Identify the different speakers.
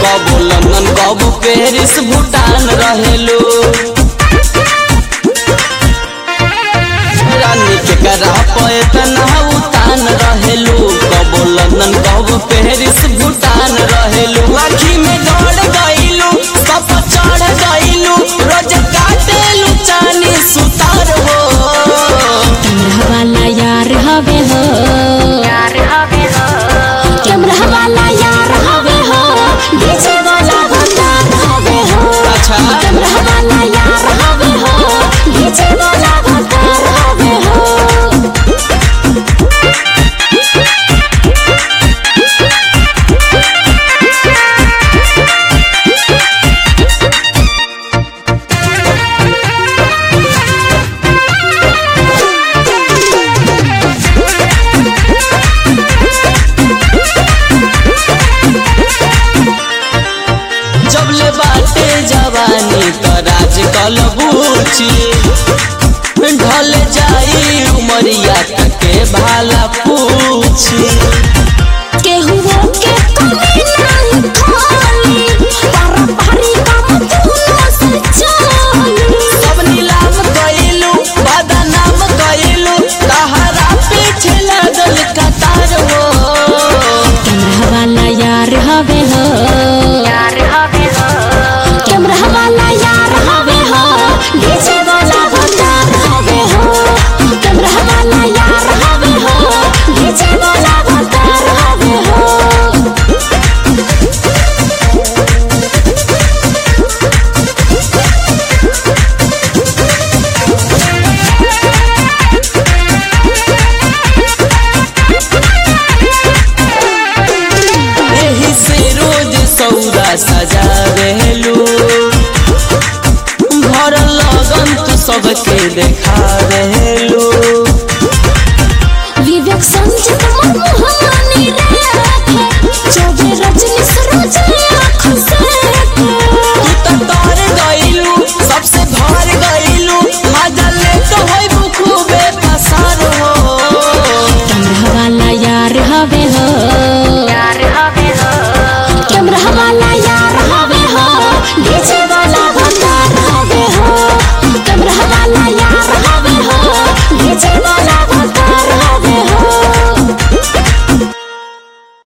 Speaker 1: कबो लंदन कबो पेरिस भूटान रहेलू रानी के करा पे तना उतान रहेलू कबो लंदन कबो पेरिस भूटान रहेलू आखी में गड़ गईलू सब चढ़ गईलू रोज काटेलू चानी सुतार हो
Speaker 2: कैमरा वाला यार हवे हो कैमरा वाला यार हवे हो डीजे वाला भंडार हवे हो
Speaker 1: अच्छा
Speaker 2: कैमरा वाला यार हवे हो डीजे वाला भंडार हवे हो
Speaker 1: जब ले बाटे जवानी तो राज कलबूची ढल जाई उमरिया के भाला पूछी
Speaker 2: केहुओ के कमी नहीं खाली पारंपरिक काम धुनो से चली
Speaker 1: सब नीलाम कइलू बदनाम कइलू तहरा पीछे लगल कतार हो
Speaker 2: कैमरा वाला यार हवे हो कैमरा वाला यार हवे हो डीजे वाला भंडार हवे हो कैमरा वाला यार हवे हो डीजे वाला भंडार हवे हो
Speaker 1: एही से रोज सौदा सजावेलू घर लगन तू सबके देखावेलू
Speaker 2: विवेक संचित मनमोहनी रे चौबे रजनी सरोज आँखों से
Speaker 1: तू तो तर गइलू सबसे भर गइलू मजा ले तो होई खूबे पसार हो
Speaker 2: कैमरा वाला यार हवे हो कैमरा वाला यार हवे हो डीजे